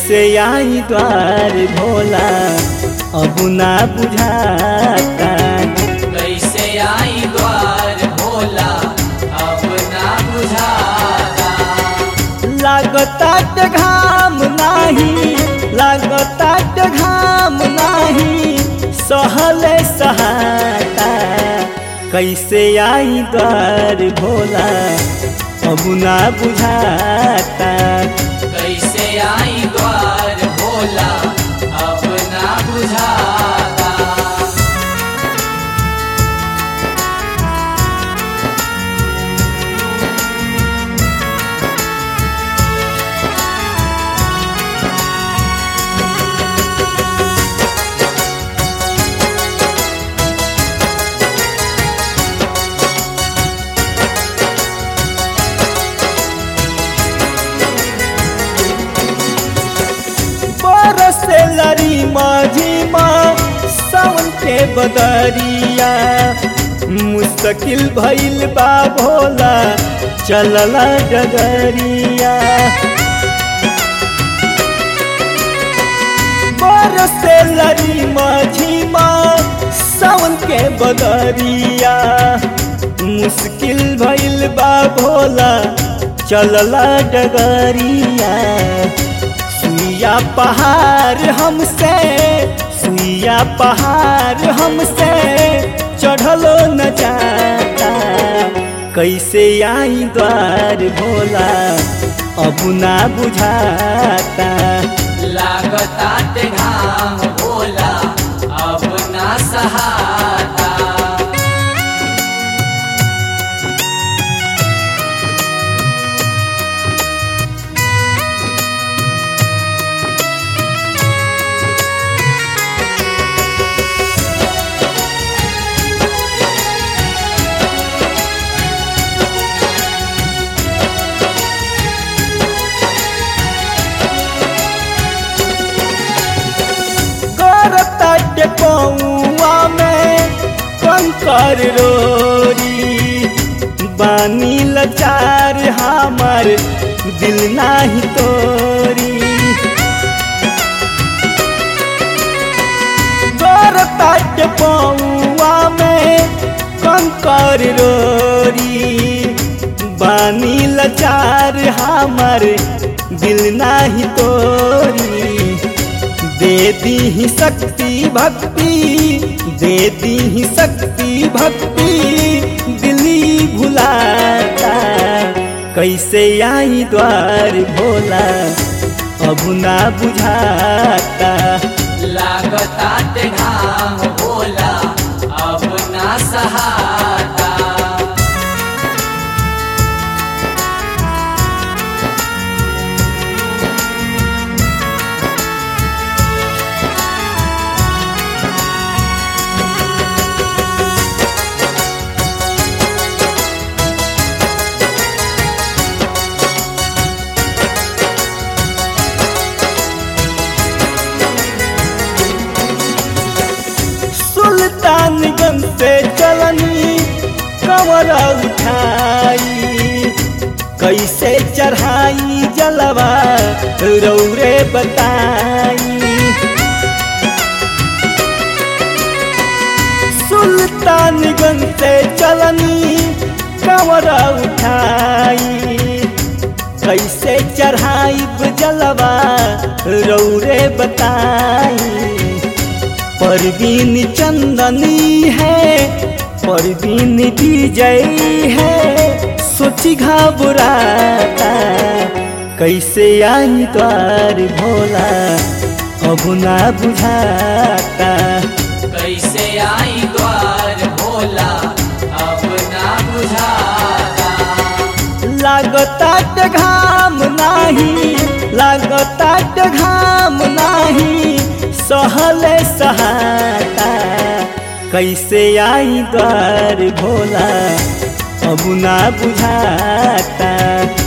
कैसे आई द्वार भोला अब ना बुझाता कैसे आई द्वार भोला अब ना बुझाता लागता घाम नाही लागता घाम नाही सहले सहाता कैसे आई द्वार भोला अब ना बुझाता कैसे आई द्वार भोला अब ना बुझाता बरसे लरी माझी माँ सावन के बदरिया मुश्किल भइल बा भोला चलला डगरिया बरसे लरी माझी माँ सावन के बदरिया मुश्किल भइल बा भोला चलला डगरिया सुइया पहाड़ हमसे सुइया पहाड़ हमसे चढ़लो न जाता कैसे आई द्वार भोला अब ना बुझाता लागता ते घाम भोला अब ना सहाता करता पौआ में कंकर रोरी बानी लचार हमार दिल नाही तोरी करता पौआ में कंकर रोरी बानी लचार हमार दिल नाही तोरी दे दी ही शक्ति भक्ति दे दी ही शक्ति भक्ति दिली भुलाता कैसे आई द्वार भोला अब ना बुझाता लागता ते घाम भोला अब ना सहाता सुल्तानगंज से चलनी कंवर उठाई कैसे चढ़ाई जलवा रौरे बताई सुल्तानगंज से चलनी कंवर उठाई कैसे चढ़ाई जलवा रौरे बताई परवीन चंदनी है परवीन विजय है सोची घबराता कैसे आई द्वार भोला अब ना बुझाता कैसे आई द्वार भोला अब ना बुझाता लागता घाम नाही लागता घाम नाही सहले सहाता कैसे आई द्वार भोला अब ना बुझाता